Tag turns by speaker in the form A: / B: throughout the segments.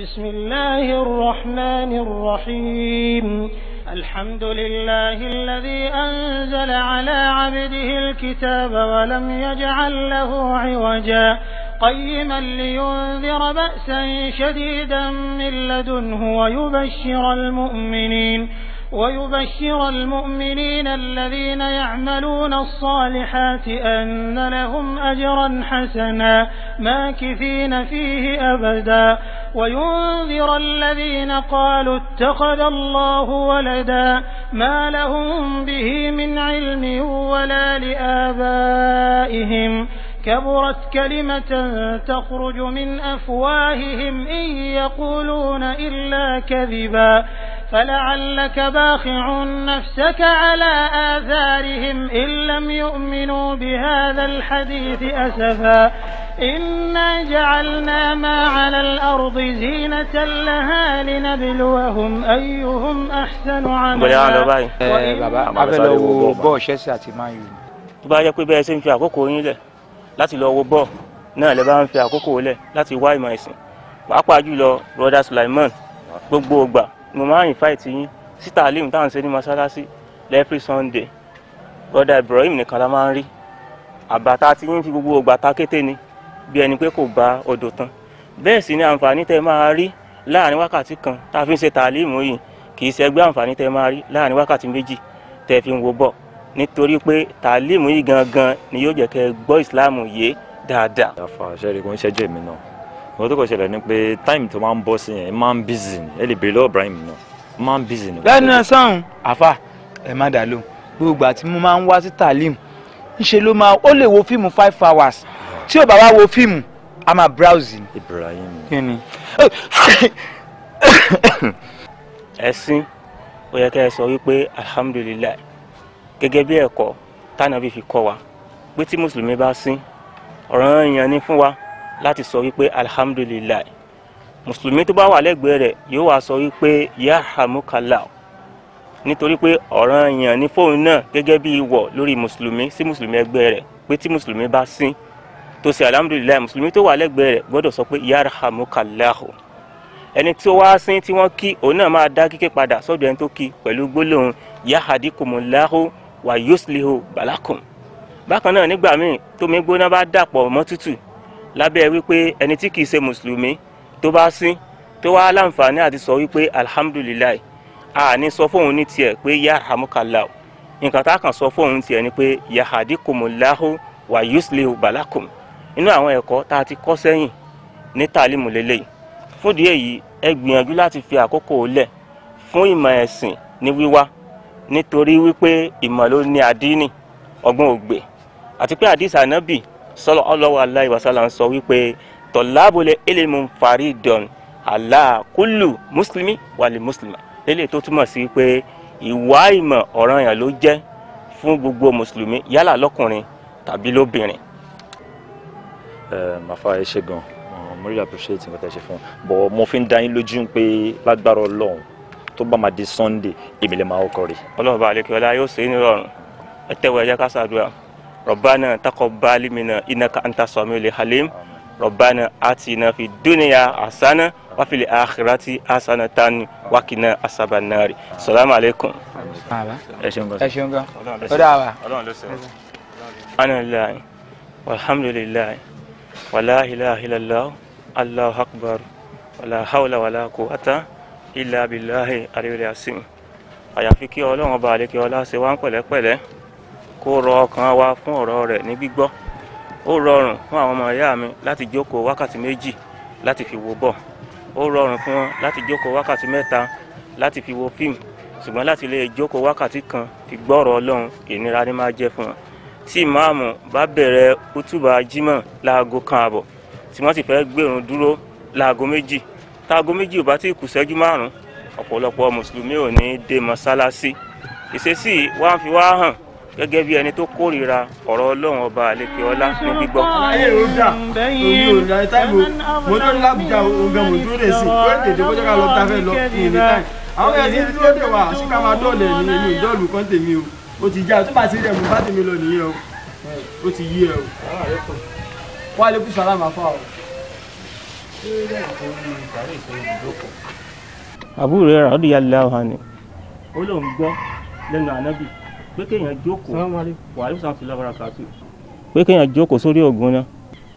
A: بسم الله الرحمن الرحيم الحمد لله الذي أنزل على عبده الكتاب ولم يجعل له عوجا قيما لينذر بأسا شديدا من لدنه ويبشر المؤمنين ويبشر المؤمنين الذين يعملون الصالحات أن لهم أجرا حسنا ماكثين فيه أبدا وينذر الذين قالوا اتخذ الله ولدا ما لهم به من علم ولا لآبائهم كبرت كلمة تخرج من أفواههم إن يقولون إلا كذبا فلعلك باخع نفسك على آثارهم إن لم يؤمنوا بهذا الحديث أسفا إنا جعلنا ما على الأرض زينة لها لنبلوهم أيهم أحسن
B: bóyá wọn lọ
A: عملا
B: báyìí.
C: ẹ bàbá a fẹ́ lọ wo bọ́ọ̀ Chelsea àti Man U.
B: tó bá yẹ pé bẹ́ẹ̀ ṣe ń fi àkókò yín lẹ̀ láti lọ wo bọ́ọ̀ náà lè bá ń fi àkókò lẹ̀ láti wá ìmọ̀ ẹ̀sìn pàápàá jùlọ broda Sulaiman gbogbo ògbà mo máa ń invite yín sí tàlímù táwọn ṣe ní mọ́ṣáláṣí every Sunday broda Ibrahim nìkan la máa ń rí àbàtà tí yín fi gbogbo ògbà ta kété ni bí ẹni pé kò bá odò tán bẹ́ẹ̀ sì ni àǹfààní tẹ́ máa rí láàrin wákàtí kan tá a fi ń ṣe tàlímù yìí kì í ṣẹgbẹ́ àǹfààní tẹ́ máa rí láàrin wákàtí méjì tẹ́ fi ń wo bọ̀ nítorí pé tàlímù yìí gangan ni yóò jẹ́ kẹ́ ẹ gbọ́ ìsìláàmù yé dáadáa.
D: àfa àṣẹrí kò ń ṣẹ́jú èmi náà nǹkan tó kọ̀ ṣẹlẹ̀ ni pé táìmù tó máa ń bọ́ sí yẹn ẹ máa ń bízì ni ẹ lè béèrè lọ́wọ́ Ibrahim náà ẹ máa ń bízì ni.
C: lẹ́nu ẹ̀ sọ̀hún àfà ẹ má dà lóhùn gbogbo àti mo máa ń wá sí talim ńṣe ló máa ó lè wo fíìmù five hours tí ò bá wá wo fíìmù a máa browse ni.
D: Ibrahim
C: kí ni.
B: ẹ̀sìn ó yẹ kẹ́ ẹ sọ wípé alhamdulilayi gẹ́gẹ́ bí ẹ̀kọ́ tánàbí fi kọ́ wa pé tí mùsùlùmí bá sín ọ̀ranyàn ni fún wa láti sọ wípé alhamdulilayi mùsùlùmí tó bá wà lẹ́gbẹ̀ẹ́ rẹ̀ yóò wá sọ wípé yarhamukallah nítorí pé ọ̀ranyàn ni fóun náà gẹ́gẹ́ bí ìwọ̀ lórí mùsùlùmí sí mùsùlùmí ẹgbẹ́ rẹ̀ pé tí mùsùlùmí bá sín tó ṣe alhamdulilayi mùsùlùmí tó wà lẹ́gbẹ̀ẹ́ rẹ̀ gbọ́dọ̀ sọ pé yarhamukallahu ẹni tí ó wá sín tí wọ́n kí òun náà máa dá kíké padà sọ́dọ̀ ẹni tó kí pẹ̀lú gbólóhùn yahadikumulahu wa yuslihu balakum bákan náà nígbà míì tómi gbóná bá dàpọ̀ mọ́ tútù lábẹ́ wípé ẹni tí kìí ṣe mùsùlùmí tó bá sín tó wá láǹfààní àti sọ wípé alhamdulilayi a ní sọ fóun ní tiẹ̀ pé yarhamukallahu nǹkan tá a kàn sọ fóun tiẹ̀ ni pé yahadikumulahu wa yuslihu balakum inú àwọn ẹ̀kọ́ tá a ti kọ́ sẹ́yìn ní tàlímù lélẹ́yìí fúndìí èyí ẹ gbìyànjú láti fi àkókò lẹ̀ fún ìmọ̀ ẹ̀sìn ní wíwá nítorí wípé ìmọ̀ ló ní àdínì ọgbọ́n ògbè àti pé àdìsí ànábì sallallahu alaihi wasallam sọ wípé tọ̀lábùlẹ̀ ilmu faridun ala kullu mùsùlùmí wàlẹ̀ mùsùlùmá lélẹ̀ tó túmọ̀ sí pé ìwà ìmọ̀ ọ̀ranyàn ló jẹ́ fún gbogbo mùsùlùmí yálà lọ́kùnrin tàbí lóbìnrin
D: ẹ màfà ẹ ṣe gan mo really appreciate nǹkan tẹ́ ṣe fún bọ̀ mo fi ń dá yín lójú pé lágbára Ọlọ́run tó bá máa di Sunday èmi lè máa kọ́ rí.
B: ọlọ́run bá àlekè ọlá yóò ṣe é nírọ̀rùn ẹ tẹ́wọ́ ẹ jẹ́ ká ṣàdúrà rabbana taqabbal minna innaka anta samiul halim rabbana atina fid dunya hasana wa fil akhirati hasanatan wa qina azaban nari salamu alaikum.
C: bàbá
D: ẹ ṣeun gan.
C: ẹ ṣeun gan ó dà wá.
B: ọlọ́run ló ṣe é. subhanallahi walhamdulillahi wala ilaha illallah allahu akbar wala hawla wala quwwata illa billahi aliyul asim àyàfi kí ọlọ́run ọba àlekè ọlá ṣe wá ń pẹ̀lẹ́pẹ̀lẹ́ kó rọ ọkàn wa fún ọ̀rọ̀ rẹ̀ ní gbígbọ́ ó rọrùn fún àwọn ọmọ ìyá mi láti jókòó wákàtí méjì láti fi wo bọ̀ ó rọrùn fún wọn láti jókòó wákàtí mẹ́ta láti fi wo fíìmù ṣùgbọ́n láti lè jókòó wákàtí kan fi gbọ́rọ̀ ọlọ́run ìnira ni máa jẹ́ fún wọn tí ìmáàmù bá bẹ̀rẹ̀ útùbà jímọ̀ láago kan àbọ̀ tí wọ́n sì fẹ́ gbèrún dúró láago méjì táago méjì ò bá tí kù ṣẹ́jú márùn-ún ọ̀pọ̀lọpọ̀ mùsùlùmí ò ní dé mọ́sálásí ìṣesí wa ń fi wá hàn gẹ́gẹ́ bí ẹni tó kórìíra ọ̀rọ̀ ọlọ́run ọba àlekè ọlá ní gbígbọ́.
E: ayé ò dà omi ò dà táìmù mo tó lábùjá ogan mo dúró dé sí ó tètè kó jẹ́ ká lọ tá a fẹ́ lọ ní ìní táì àwọn ẹ̀sìn tí dúró dé wa sí ká máa dọ́ọ̀lẹ̀ ní èmi ò dọ́ọ̀lù kan tèmi o ó ti já tó bá ti rẹ̀ mo bá tèmi lọ nìyẹn o ó ti yí ẹ o. wà á lè kú sàlámà fún ọ.
B: àbúrò rẹ̀ rà ó dìyà lẹ́wọ̀ hàn ni. ó lóun gbọ́ lẹ́nu ànábì pé kéèyàn jókòó wàhálà sàn ti lọ́wọ́ kàtó pé kéèyàn jókòó sórí ògùn náà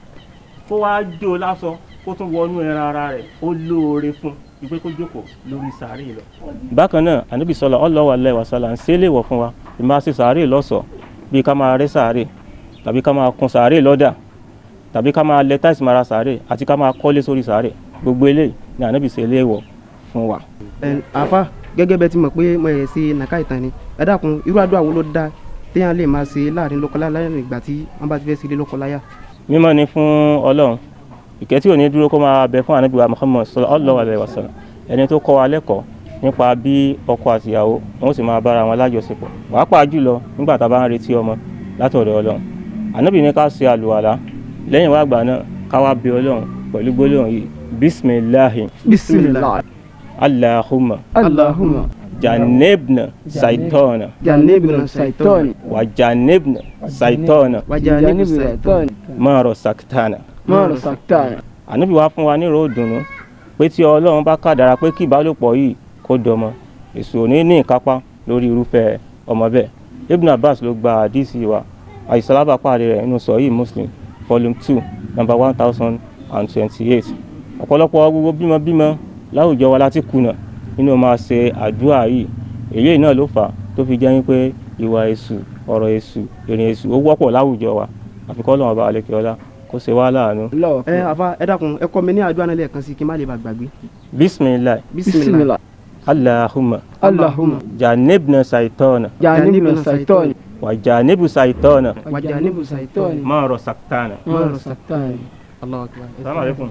B: kó wáá jó lásán kó tún wọnú ẹran ara rẹ̀ ó lóore fún ìpé kó jókòó lórí sàárè lọ. bákan náà ànábì sọlá ọlọ́wà lẹ́wà sálà ń ṣe é léwọ̀ fún wa ìmáa ṣe sàárè lọ́sọ̀ọ́ bíi ká máa rẹ́ sàárè tàbí ká máa kun sàárè lọ́dà tàbí ká máa lẹ táìsì mara sàárè àti ká máa kọ́lé sórí sàárè gbogbo eléyìí ni ànábì ṣe léwọ̀ fún wa.
F: àfa gẹ́gẹ́ bẹ́ẹ̀ ti mọ̀ pé mo yẹ sí nàka ìtàn ni ẹ dákun irú àdúrà wo ló dá téèyàn lè máa ṣe láàrin lọ́kọláya lẹ́yìn ìgbà tí wọ́n bá ti fẹ́ sílé lọ́kọláya.
B: mímọ́ ni fún ọlọ́run ìkẹ́ tí ò ní dúró kó máa bẹ fún ànábì wa muhammad sallallahu alaihi wasallam ẹni tó kọ́ wa lẹ́kọ̀ọ́ nípa bí ọkọ àtìyàwó wọn sì máa bára wọn lájọṣepọ̀ pàápàá jùlọ nígbà tá a bá ń retí ọmọ látọ̀dọ̀ ọlọ́run ànábì ní ká ṣe àlùwàlá lẹ́yìn wá gbà náà ká wá bẹ ọlọ́run pẹ̀lú gbólóhùn yìí bisimilahi
F: bisimilah
B: allahumma
F: allahumma
B: jannibna saitona
F: jannibna saitoni
B: wa jannibna saitona
F: wa jannibu saitoni
B: ma rasaktana
F: mọ́rọ̀ sàkítàna.
B: ànábì wá fún wa nírò ìdùnnú pé tí ọlọ́run bá kádàrá pé kí ìbálòpọ̀ yìí kó dọmọ èso ò ní ní ìkápá lórí irúfẹ́ ọmọ bẹ́ẹ̀ ibn abbas ló gba àdísì wa àìsàlábà pàdé rẹ̀ nínú sọ̀yí muslim volume two number one thousand and twenty-eight ọ̀pọ̀lọpọ̀ gbogbo bímọbímọ láwùjọ wa láti kùnà nínú máa ṣe àdúrà yìí èyí náà ló fà á tó fi jẹ́ wípé ìwà èṣù ọ̀rọ̀ èṣù ìrìn èṣù ó wọ́pọ̀ láwùjọ wa àfikọ́ lọ́wọ́ bá alẹ́ kí ọlá kó ṣe wá láàánú.
F: ẹ àfa ẹ dákun ẹ kọ́ mi ní àdúrà náà lẹ́ẹ̀kan sí kí n má lè bá gbàgbé.
B: bisimilayi
F: bisimilah
B: allahumma
F: allahumma
B: jannibna saitona
F: jannibna saitoni
B: wa jannibu saitona
F: wa jannibu saitoni
B: ma rasaktana.
F: mọ́rọ̀ sàkítàna. Allahu akbar.
B: salamu alaikum.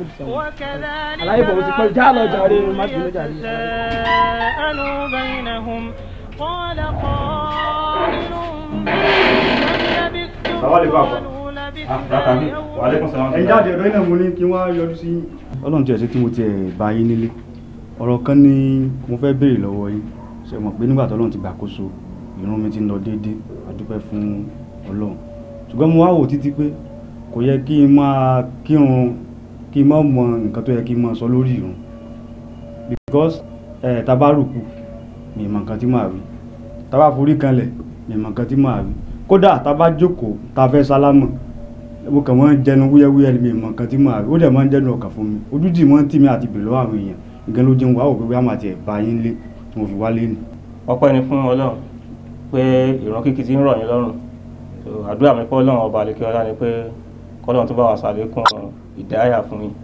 A: وكذلك
F: على أيوة، بس يقول تعالوا جارين وما تقولوا جارين.
A: يتساءلوا بينهم قال قائل كم لبثتم
E: السلام عليكم.
A: قالوا لبثنا يوما
E: ẹ jáde ọ̀dọ́ iná mo ní kí wọ́n yọjú sí yín. ọlọ́run tí ẹ ṣe tí mo tiẹ̀ bá yín nílé ọ̀rọ̀ kan ni mo fẹ́ béèrè lọ́wọ́ yín ṣe mọ̀ pé nígbà tọ́lọ́run ti gbàkóso ìrun mi ti ń lọ déédéé a dúpẹ́ fún ọlọ́run ṣùgbọ́n mo wá wò títí pé kò yẹ kí n máa kírun kí n má mọ nǹkan tó yẹ kí n máa sọ lórí ìrun because ẹ̀ tá a bá rùkù mi mọ nǹkan tí màá wí tá a bá forí kanlẹ̀ mi mọ nǹkan tí màá wí kódà tá a bá jókòó tá a fẹ́ sálámọ̀ mo kàn máa ń jẹnu wúyẹ́wúyẹ́ ni mi mọ nǹkan tí màá wí ó dẹ̀ máa ń jẹnu ọkàn fún mi ojú dì máa ń tì mí àti bèèrè lọ́wọ́ àwọn èèyàn nǹkan ló jẹun wá wò pé bí a máa tiẹ̀ bá yín lé tí mo fi wá lé nì.
B: ọpẹ́ ni fún ọlọ́run pé ìran kíkì ti ń rọ̀ yín lọ́rùn So, àdúrà mi fún ọlọ́run ọba àlekí ọlá ni pé kọ́lọ́run tó bá wà sàlékún ìdáyà fún yín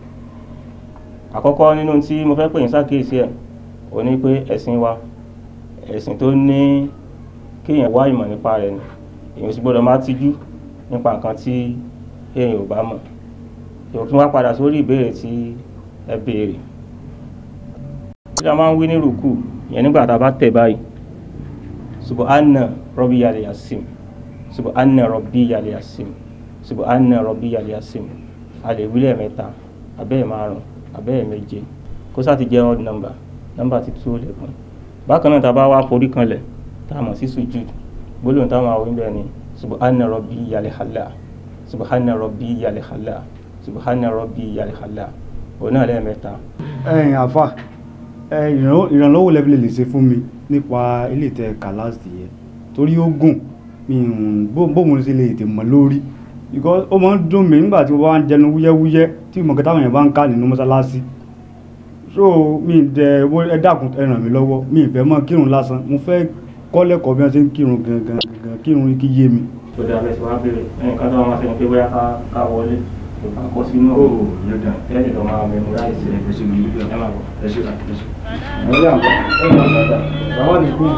B: àkọ́kọ́ nínú tí mo fẹ́ pè yín sákèésí ẹ̀ ò ní pé ẹ̀sìn wa ẹ̀sìn tó ní kéèyàn wá ìmọ̀ nípa rẹ̀ ni èèyàn sì gbọ́dọ̀ má tijú nípa nǹkan tí èèyàn ò bá mọ̀ èèyàn tún wá padà sórí ìbéèrè tí ẹ béèrè kí la máa ń wí ní rùkù ìyẹn nígbà tá a bá tẹ̀ báyìí subhanna rabbiyal yasim subhanna rabbiyal yasim subhanna rabbiyal yasim a lè wí lẹ́ẹ̀mẹ́ta abẹ́ẹ̀ márùn abẹ́ẹ̀ méje kó sáà ti jẹ́ odd number number ti tó lẹ́kùn bákan náà tá a bá wá forí kanlẹ̀ tá a mọ̀ sí sujud gbólóhùn táwọn àwọn ìbẹ̀ ni subhanna rabbiyal a'la subhanna rabbiyal a'la subhanna rabbiyal a'la òun náà lẹ́ẹ̀mẹ́ta
E: ẹ̀yin àfà ẹ ìrànlọ́- ìrànlọ́wọ́ lẹ́bi lè ṣe fún mi nípa ilé tẹ kàláàsì yẹn torí ó gùn mi ò bó bó mo ṣe lè tè mọ́ lórí because ó máa ń dùn mí nígbà tí mo bá ń jẹnu wúyẹ́wúyẹ́ tí mo kẹta àwọn èèyàn bá ń ká nínú mọ́sálásí so mi dẹ wo ẹ dákun ẹ ràn mí lọ́wọ́ mi ì fẹ́ mọ́ kírun lásán mo fẹ́ kọ́ lẹ́kọ̀ọ́ bí wọ́n ṣe ń kírun gangan gangan kírun kí yé mi.
B: tó dáa bẹ́ẹ̀ tí wàá béèrè ẹnì kan tó wà máa ṣe ni pé bóyá ká ká wọlé ká kọ́ sínú
E: ó yẹ dà
B: tẹ́lẹ̀ tó máa mẹ́mu láì sí
E: ẹ ṣe mi níbi
B: ẹ máa bọ̀.
E: ẹ ṣe ẹ ṣe. ẹ yà ẹ yà dada bàbá mi kú.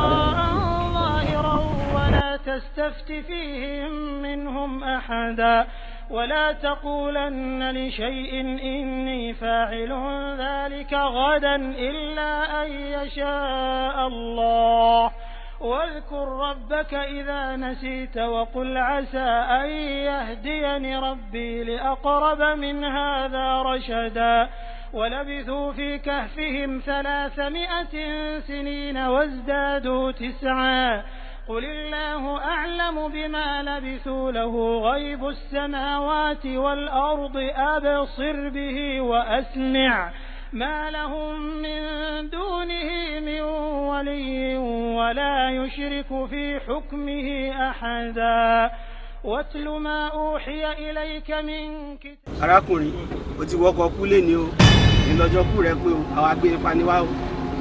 A: ظاهرا ولا تستفت فيهم منهم أحدا ولا تقولن لشيء إني فاعل ذلك غدا إلا أن يشاء الله واذكر ربك إذا نسيت وقل عسى أن يهديني ربي لأقرب من هذا رشدا ولبثوا في كهفهم ثلاثمائة سنين وازدادوا تسعا قل الله أعلم بما لبثوا له غيب السماوات والأرض أبصر به وأسمع ما لهم من دونه من ولي ولا يشرك في حكمه أحدا واتل ما أوحي إليك من كتاب
E: arákùnrin o ti wọkọ̀ kú lé ní o ìlọ́jọ́ kú rẹ pé o àwọn agbèrè paniwá o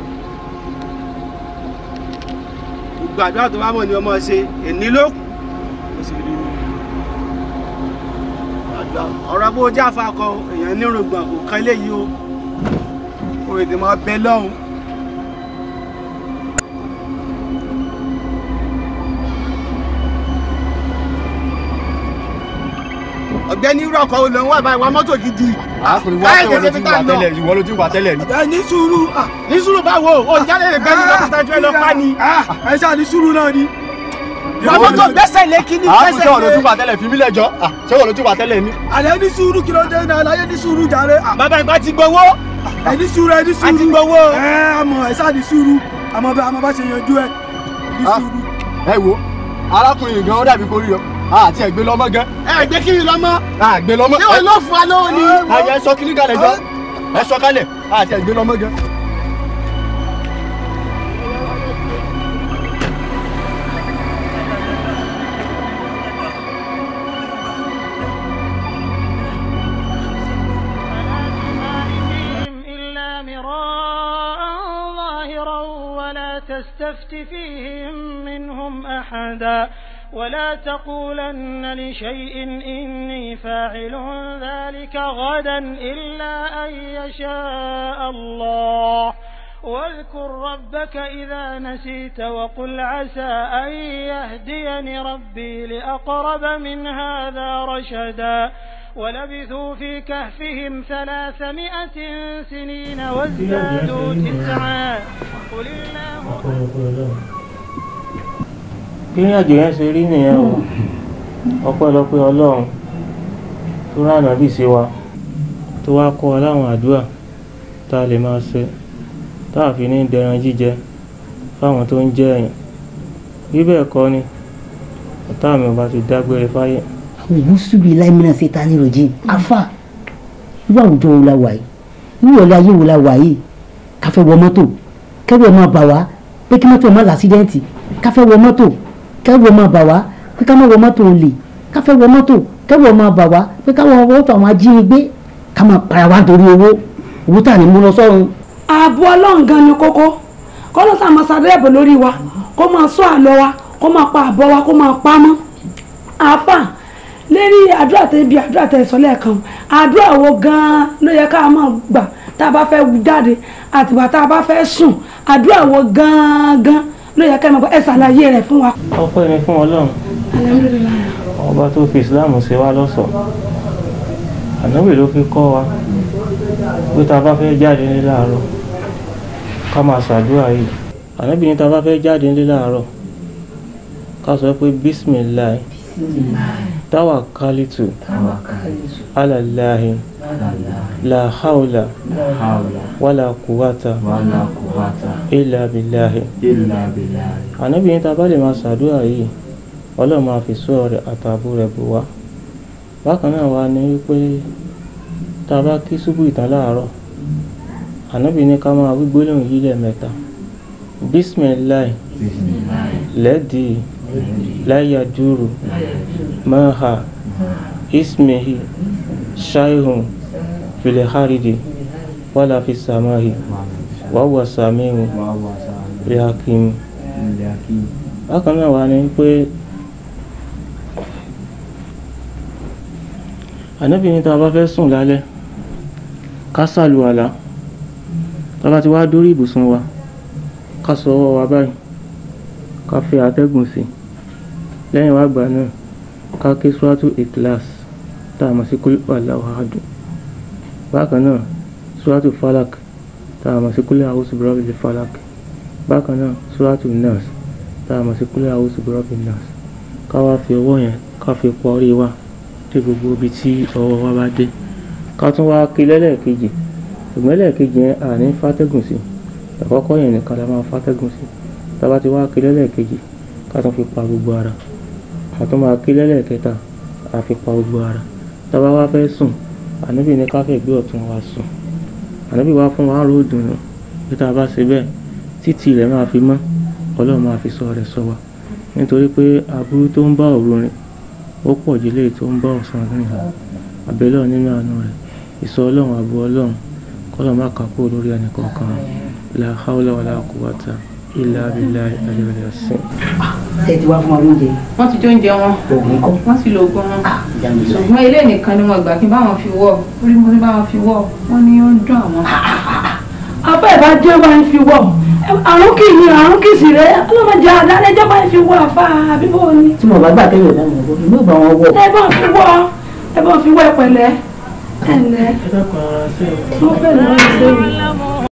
E: gbogbo àdúrà tó bá mọ̀ ní ọmọ ṣe èní ló kù o sì rí mi ọ̀rọ̀ bó jáfa kọ èèyàn nírùngbọ̀n kò kan eléyìí o o èdè máa bẹ lọ́hùn. ọ̀gbẹ́ni irú ọkọ̀ olè ń wá báyìí wá mọ́tò gidi.
G: arákùnrin wá tẹ̀wọ̀ lójú wà tẹ́lẹ̀ rí wọ́n lójú wà tẹ́lẹ̀ rí.
E: ẹ ní sùúrù ah, ní sùúrù báwo o jáde lè gbẹ́ni lọ́kùnrin tàjú ẹ lọ pa ni. ẹ ṣáà ní sùúrù náà ni. wà mọ́tò gbẹ́sẹ̀ lé kíní
G: arákùnrin
E: gbẹ́sẹ̀
G: tẹ̀wọ̀ lójú
E: lé.
G: wà tẹ́lẹ̀ fi mí lẹ́jọ́ ṣé wọ́n lójú wà tẹ́lẹ̀ ni.
E: àlẹ́ ní sùúrù kí ló dé náà àlàyé ní sùúrù jàre.
G: bàbá ìgbà ti gbowó.
E: ẹ ní sùúrù ẹ ní sùúrù.
G: a ti gbowó.
E: ẹ àmọ́ ẹ ṣáà ní sùúrù àmọ́ bá àmọ́ bá ṣe yanjú ẹ ní
G: Ah.
E: sùúrù.
G: ẹ wo arákùnrin gan ó dàbí kórìí ọ àti ẹgbẹ́ lọ́mọ gan.
E: ẹ gbé kiri lọ́mọ.
G: àgbẹ̀ lọ́mọ.
E: ṣé wọn ló fún wa lọ́wọ́ ni.
G: àyẹ sọ kíní kalẹ̀ jọ ẹ sọ kalẹ̀ àti ẹgbẹ́ lọ́mọ gan.
A: فيهم إلا مراء ظاهرا ولا تستفت فيهم منهم أحدا ولا تقولن لشيء إني فاعل ذلك غدا إلا أن يشاء الله واذكر ربك إذا نسيت وقل عسى أن يهديني ربي لأقرب من هذا رشدا ولبثوا في كهفهم ثلاثمائة سنين وازدادوا تسعا قل الله
B: bí ìrìn àjò yẹn ṣe rí nìyẹn o ọpẹ́lọpẹ́ Ọlọ́run tó rán ànábì sí wa tó wá kọ́ wa láwọn àdúrà tá a lè máa ṣe tá a fi ní dẹran jíjẹ fáwọn tó ń jẹ ẹ̀yìn bí bẹ́ẹ̀ kọ́ ni ọ̀tá mi ò bá ti dágbére fáyé
H: òwúsùbí láìmínà ṣe ta ní rojin afa irú àwùjọ wo la wà yìí irú ọ̀lẹ́ ayé wo la wà yìí káfẹ́ wọ mọ́tò kẹ́rù ẹ̀ máa bà wá pé kí mọ́tò ẹ̀ má làásídẹ́ǹtì káfẹ́ wọ mọ́tò kẹ́rù ẹ̀ máa bà wá pé ká má wọ mọ́tò olè káfẹ́ wọ mọ́tò kẹ́rù ẹ̀ máa bà wá pé ká wọ mọ́tò àwọn ajínigbé ká máa para wá nítorí owó owó tà ní mú lọ sọ́run.
I: ààbò ọlọ́run gan ni kókó kọ́lọ́ tá a máa ṣàdẹ́ẹ̀bọ̀ lórí wa kó máa sọ àlọ́ wa kó máa pa àbọ̀ wa kó máa pa mọ́ àáfà lérí àdúrà tẹ bí àdúrà tẹ sọ lẹ́ẹ̀kan àdúrà wo gan-an ló yẹ ká máa gbà tá a bá fẹ́ jáde àtìgbà tá a bá fẹ́ sùn àdúrà wo gan-an ló yẹ ká máa gbà ẹ ṣàlàyé rẹ̀ fún wa.
B: ọpẹ́ ni fún Ọlọ́run
I: alhamdulilayi
B: ọba tó fi Islam ṣe wá lọ́ṣọ̀ọ́ ànábì ló fi kọ́ wa pé tá a bá fẹ́ jáde ní láàárọ̀ ká máa ṣàdúrà yìí ànábì ní tá a bá fẹ́ jáde ní láàárọ̀ ká sọ pé bísímìláì tawakalitu alalahi la hawla wala quwwata illa billahi ànábì ní tá a bá lè máa ṣàdúrà yìí ọlọ́run máa fi sọ rẹ̀ àtààbò rẹ̀ bò wá bákan náà wá ní wípé tá a bá kí ṣubú ìtàn láàárọ̀ ànábì ní ká máa wí gbólóhùn yìí lẹ́ẹ̀mẹ́ta bísímìláì lẹ́dí láyàdúró máa ismihi ṣáìhùn fìlẹ̀hárìdì wàlà fi sàmáhì wàwà sàmíhùn rìhàkìmù bákan náà wá ní pé ànábì ní tá a bá fẹ́ sùn lálẹ́ ká ṣàlùwàlá tá a bá ti wá dórí ibùsùn wa ká sọ ọwọ́ wa báyìí ká fi àtẹ́gùn sí lẹ́yìn wá gbà náà ká ké suratu ikhlas tá a mọ̀ sí kúlẹ̀ Allahu ahad bákan náà suratu falak tá a mọ̀ sí kúlẹ̀ a'udhu birabbil falak bákan náà suratu nas tá a mọ̀ sí kúlẹ̀ a'udhu birabbin nas ká wá fi ọwọ́ yẹn ká fi pa orí wa dé gbogbo ibi tí ọwọ́ wa bá dé ká tún wá ké lẹ́lẹ́ẹ̀kejì ṣùgbọ́n lẹ́ẹ̀kejì yẹn àní fàtẹ́gùn sí àkọ́kọ́ yẹn nìkan la máa fàtẹ́gùn sí tába ti wá ké lẹ́lẹ́ẹ̀kejì ká tún fi pa gbogbo ara àtún máa ké lẹ́lẹ́kẹta a fi pa gbogbo ara tá a bá wá fẹ́ sùn ànábì ní ká fẹ́ gbé ọ̀tún wa sùn ànábì wá fún wa rò dùnú pé tá a bá ṣe bẹ́ẹ̀ títí rẹ̀ máa fi mọ́ ọlọ́run máa fi sọ rẹ̀ sọ wa nítorí pé aburú tó ń bá òru rìn ó pọ̀ jù léyìí tó ń bá ọ̀sán rìn lọ àbẹ̀lọ́ nínú àánú rẹ̀ ìsọ ọlọ́run àbú ọlọ́run kọ́lọ́ má kà kúrò lórí ẹnì kọ̀ọ̀kan la hawla wala quwwata illa billahi al-aliyyil azim.
H: ṣe ti wá fún ọ lóúnjẹ.
J: wọ́n ti jóúnjẹ wọn
H: oògùn kọ́.
J: wọ́n sì lo oògùn wọn
H: ìyanu sọ.
J: ṣùgbọ́n ilé nìkan ni wọ́n gbà kí n bá wọn fi wọ̀ orí mo ti bá wọn fi wọ̀ wọ́n ní ó ń dùn àwọn.
I: abẹ́ ìbá jẹ́ bá ń fi wọ̀ àrùn kì í àrùn kì í sì rẹ̀ ọlọ́mọdé àdálẹ́jọ́ bá ń fi wọ̀ àfa àbíbó ni.
H: tí mo bá gbà kẹ́yìn ọ̀dà mi ọ̀gbọ́n ìlú ìgbà wọn wọ̀.
I: ẹ bá fi wọ̀ ẹ bá fi wọ̀ ẹ pẹ̀lẹ́ ẹ ǹlẹ́
B: ẹ dákun ara ṣe é.
I: wọ́n fẹ́ lọ́wọ́ ìṣèwé.